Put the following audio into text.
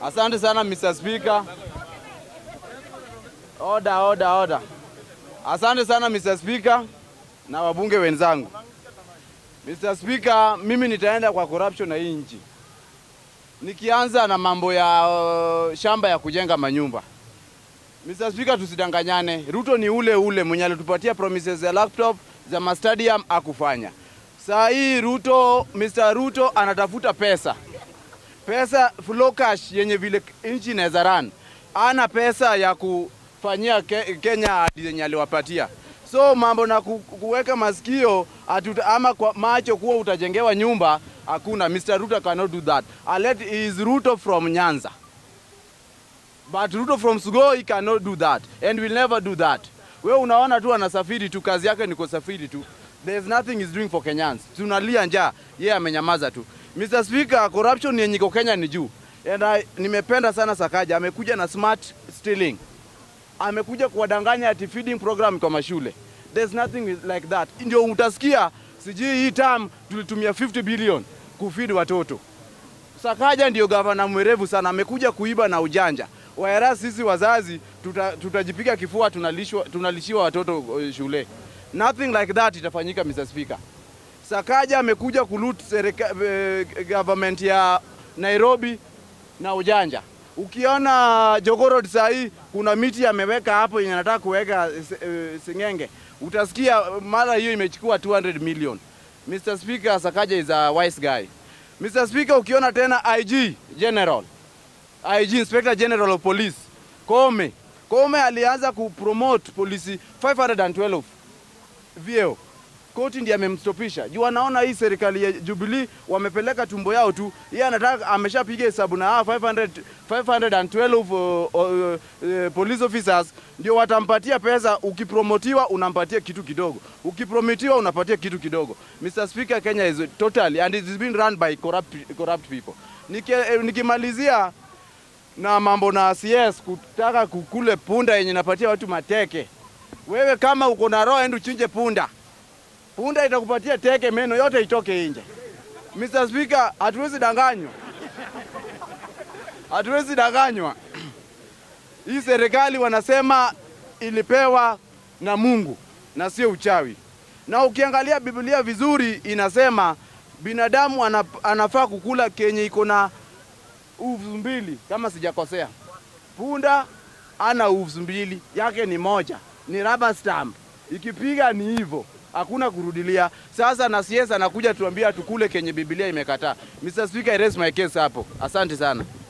Asante sana Mr. Speaker. Order, order, order. Asante sana Mr. Speaker na wabunge wenzangu. Mr. Speaker, mimi nitaenda kwa corruption na hii nchi. Nikianza na mambo ya uh, shamba ya kujenga manyumba. Mr. Speaker, tusidanganyane. Ruto ni ule ule mwenye alitupatia promises za laptop za mastadium akufanya. Saa hii Ruto, Mr. Ruto anatafuta pesa pesa flow cash yenye vile nchi inaweza run. Ana pesa ya kufanyia ke, Kenya ahadi zenye aliwapatia. So mambo na ku, kuweka masikio atuta, ama kwa macho kuwa utajengewa nyumba hakuna. Mr. Ruto cannot do that. Alet is Ruto from Nyanza. But Ruto from Sugoi cannot do that and will never do that. Wewe unaona tu anasafiri tu, kazi yake ni kusafiri tu. There's nothing he's doing for Kenyans. Tunalia njaa, yeye yeah, amenyamaza tu. Mr. Speaker, corruption yenye iko Kenya ni juu. And I, nimependa sana Sakaja, amekuja na smart stealing. Amekuja kuwadanganya ati feeding program kwa mashule. There's nothing like that. Ndio utasikia sijui hii term tulitumia 50 billion kufeed watoto. Sakaja ndio gavana mwerevu sana, amekuja kuiba na ujanja. Whereas sisi wazazi tuta, tutajipiga kifua tunalishwa, tunalishiwa watoto uh, shule. Nothing like that itafanyika Mr. Speaker. Sakaja amekuja kulut serika, eh, government ya Nairobi na ujanja. Ukiona Jogoo Road saa hii kuna miti ameweka hapo yenye anataka kuweka eh, singenge, utasikia mara hiyo imechukua 200 million. Mr. Speaker, Sakaja is a wise guy. Mr. Speaker, ukiona tena IG General, IG Inspector General of Police Kome, Kome alianza kupromote polisi 512 vyeo koti ndiye amemstopisha juu anaona hii serikali ya Jubilee wamepeleka tumbo yao tu. Yeye anataka ameshapiga hesabu na hawa 500 512 uh, uh, uh, police officers ndio watampatia pesa. Ukipromotiwa unampatia kitu kidogo, ukipromitiwa unapatia kitu kidogo. Mr. Speaker, Kenya is totally and it is being run by corrupt, corrupt people. Niki, eh, nikimalizia na mambo na CS kutaka kukule punda yenye napatia watu mateke. Wewe kama uko na roho, enda uchinje punda punda itakupatia teke, meno yote itoke nje. Mr. Speaker, hatuwezi danganywa, hatuwezi danganywa. Hii serikali wanasema ilipewa na Mungu na sio uchawi, na ukiangalia Biblia vizuri inasema binadamu anaf, anafaa kukula kenye iko na uvu mbili kama sijakosea. Punda ana uvu mbili, yake ni moja, ni rubber stamp, ikipiga ni hivyo hakuna kurudilia. Sasa na CS anakuja tuambia tukule kenye Biblia imekataa. Mr. Speaker, I raise my case hapo. Asante sana.